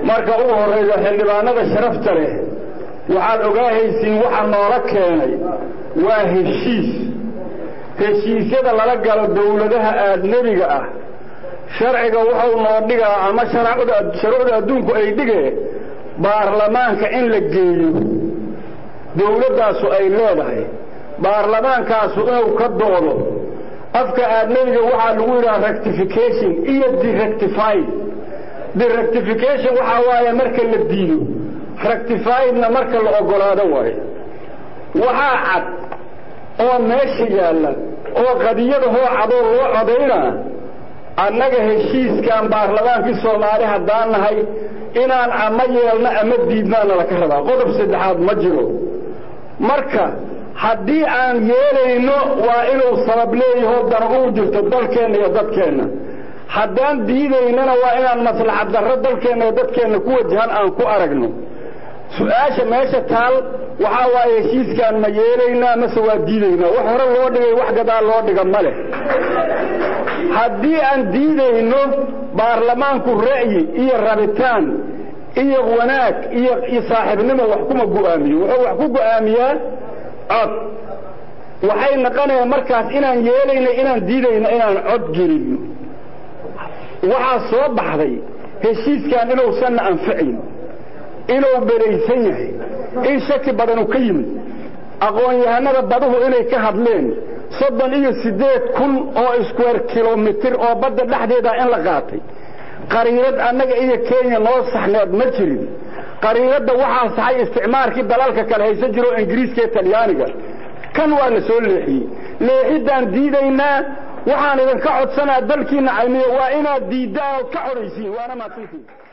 marka ugu horraysa xildhibaanada sharafta leh waxaad ogaahaysiin waxa noola keenay waa heshiis heshiisyada lala galo dawladaha aadnebiga ah sharciga wuxuu noo dhigaa ama shuruucda adduunku ay dhigee baarlamaanka in la geeyo dawladdaasu ay leedahay baarlamaankaasu inuu ka doodo afka aadnebiga waxaa lagu yidhaha rectification iyo derectified derectification waxaa waaye marka la diido rectifiedna marka la ogolaado waayo waxaa cad oo meesha yaalla oo qadiyadahoo cadoo loo codaynaa annaga heshiiskan baarlamaankii soomaali haddaan nahay inaan ama yeelno ama diidnaana laka rabaa qodob saddexaad ma jiro marka haddii aan yeelayno waa inuu sabab leeyaho dana uu jirto dalkeenna iyo dadkeenna haddaan diidaynana waa inaan maslaxad darro dalkeenna iyo dadkeenna ku wajahan aan ku aragno su-aasha meesha taal waxaa waaye heshiiskaan ma yeelaynaa mase waa diidaynaa wax hore loo dhigay wax gadaal loo dhiga ma leh haddii aan diidayno baarlamaanku ra'yi iyo rabitaan iyo wanaag iyo iyo saaxiibnimo wax kuma go'aamiyo wuxuu wax ku go'aamiyaa cod waxay naqonayaan markaas inaan yeelayno inaan diidayno inaan cod gelinno waxaa soo baxday heshiiskan inuusanna anfacayn inuu beraysan yahay in shaki badanu ka yimid aqoon-yahanada baduhu inay ka hadleen soddon iyo siddeed kun oo square kilomitir oo badda dhexdeeda in la qaatay qariirad annaga iyo kenya noo saxneed ma jirin qariiradda waxaa saxay isticmaarkii dalalka kale haysan jiro oo ingiriiska iyo talyaaniga kan waa la soo leexiyey leexiddaan diidaynaa waxaan idinka codsanaa dalkiinna caymiyo waa inaad diiddaan ood ka codaysiin waana mahadsantiin